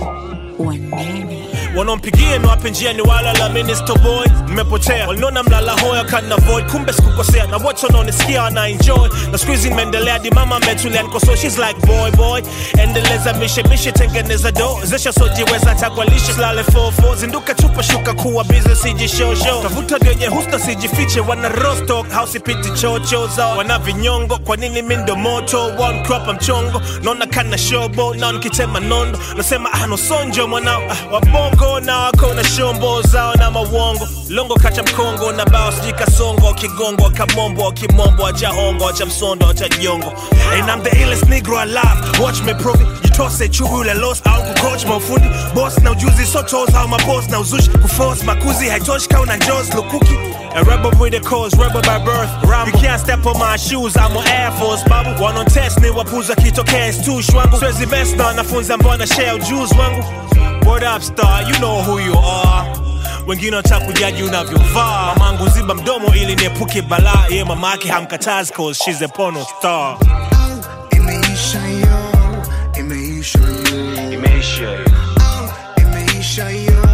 wanene wanaompigia niwape njia ni wala la minister boy nimepotea walinona mlala hoya kana void kumbe sikukosea na wote wanaonisikia wana enjoy na siku hizi nimeendelea di mama ametulia nikoso she's like boy boy endeleza mishe mishe tengeneza do zesha sojiweza takwalishe lale fofo zinduka chupa shuka kuwa business sijishosho tafuta vyenye husta sijifiche wana rostock house ipiti chocho zao wana vinyongo kwa nini mi ndo moto one crop mchongo naona kana shobo na nikitema nondo nasema ah no sonjo mwanao ah, wabongo na wako na shombo zao na mawongo longo kacha mkongo na bao sijui kasongo kigongo kamombo kimombo acha hongo acha msondo acha jongo and I'm the illest negro alive watch me prove it jitose chugu ule lost au kucoach mafundi boss na ujuzi so toes au maboss na uzushi kuforce makuzi haitoshi kau na jaws lukuki A rebel with a cause, rebel by birth. Rambo. You can't step on my shoes, I'm on Air Force, babu. One on test, ni wapuza kitokea stu shwangu. Swezi best na wanafunza mbona shell juice wangu. Word up star, you know who you are. Wengine wanataka kujaji unavyovaa. Mamangu ziba mdomo ili niepuke balaa. Ye mamake hamkatazi cause she's a porno star. Imeisha yo, imeisha yo, Imeisha hiyo. imeisha yo,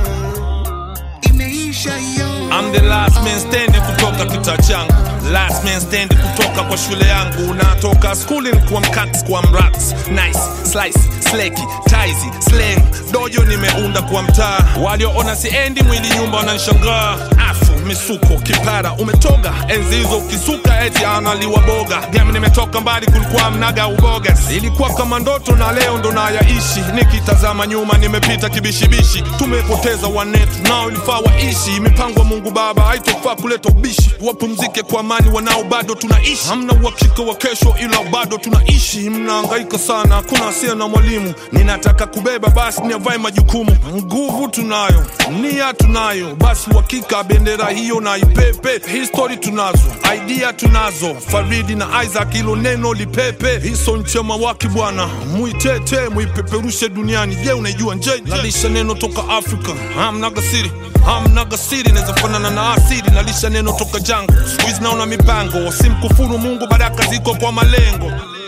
imeisha yo. I'm the last man standing kutoka kita changu last man standing kutoka kwa shule yangu natoka skuli kwa mkats kwa mrats nice slice sleki taizi slang dojo nimeunda kwa mtaa walioona siendi mwili nyumba wananishangaa afu misuko kipara umetoga enzi hizo ukisuka eti analiwa boga game nimetoka mbali kulikuwa mnaga uboga ilikuwa kama ndoto na leo ndo nayaishi nikitazama nyuma nimepita kibishibishi tumepoteza wanetu nao ilifaa waishi mipango ya mungu baba haitofaa kuleta ubishi wapumzike kwa amani wanao bado tunaishi hamna uhakika wa kesho ila bado tunaishi mnaangaika sana hakuna asia na mwalimu ninataka kubeba basi niavae majukumu nguvu tunayo nia tunayo basi uhakika bendera hiyo na ipepe histori tunazo idea tunazo faridi na isaac ilo neno lipepe hiso nchema waki bwana muitete muipeperushe duniani je unaijua nje nalisha neno toka afrika hamnaga siri hamnaga siri naweza fanana na asiri nalisha neno toka jango siku hizi naona mipango simkufuru mungu baraka ziko kwa malengo